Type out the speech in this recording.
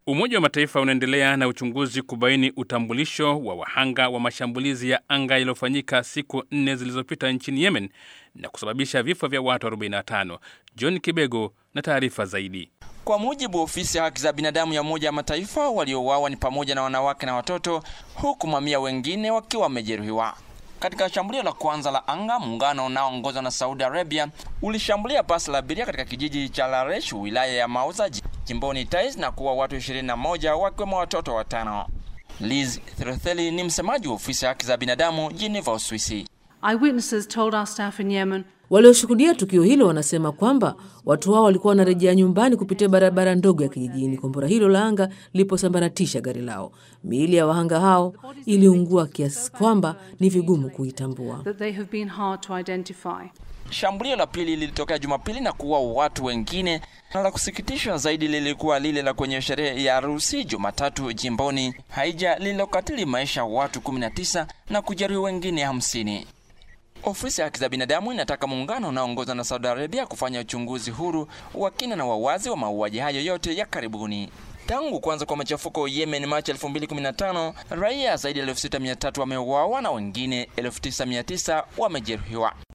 Umoja wa Mataifa unaendelea na uchunguzi kubaini utambulisho wa wahanga wa mashambulizi ya anga yaliyofanyika siku nne zilizopita nchini Yemen na kusababisha vifo vya watu 45. John Kibego na taarifa zaidi. Kwa mujibu wa ofisi ya haki za binadamu ya Umoja wa Mataifa, waliouawa ni pamoja na wanawake na watoto, huku mamia wengine wakiwa wamejeruhiwa. Katika shambulio la kwanza la anga, muungano unaoongozwa na Saudi Arabia ulishambulia basi la abiria katika kijiji cha Laresh, wilaya ya Mauza, jimboni Taiz na kuwa watu 21 wakiwemo watoto watano. Liz Throtheli ni msemaji wa ofisi ya haki za binadamu Geneva, Uswisi. Eyewitnesses told our staff in Yemen Walioshuhudia tukio hilo wanasema kwamba watu hao walikuwa wanarejea nyumbani kupitia barabara ndogo ya kijijini kombora hilo la anga liliposambaratisha gari lao. Miili ya wahanga hao iliungua kiasi kwamba ni vigumu kuitambua. that they have been hard to identify. Shambulio la pili lilitokea Jumapili na kuua watu wengine, na la kusikitisha zaidi lilikuwa lile la kwenye sherehe ya harusi Jumatatu jimboni Haija lililokatili maisha ya watu 19 na kujeruhi wengine 50. Ofisi ya haki za binadamu inataka muungano unaoongozwa na Saudi Arabia kufanya uchunguzi huru wa kina na wawazi wa mauaji hayo yote ya karibuni. Tangu kuanza kwa machafuko Yemen Machi 2015, raia zaidi ya 6300 wameuawa na wengine 9900 wamejeruhiwa.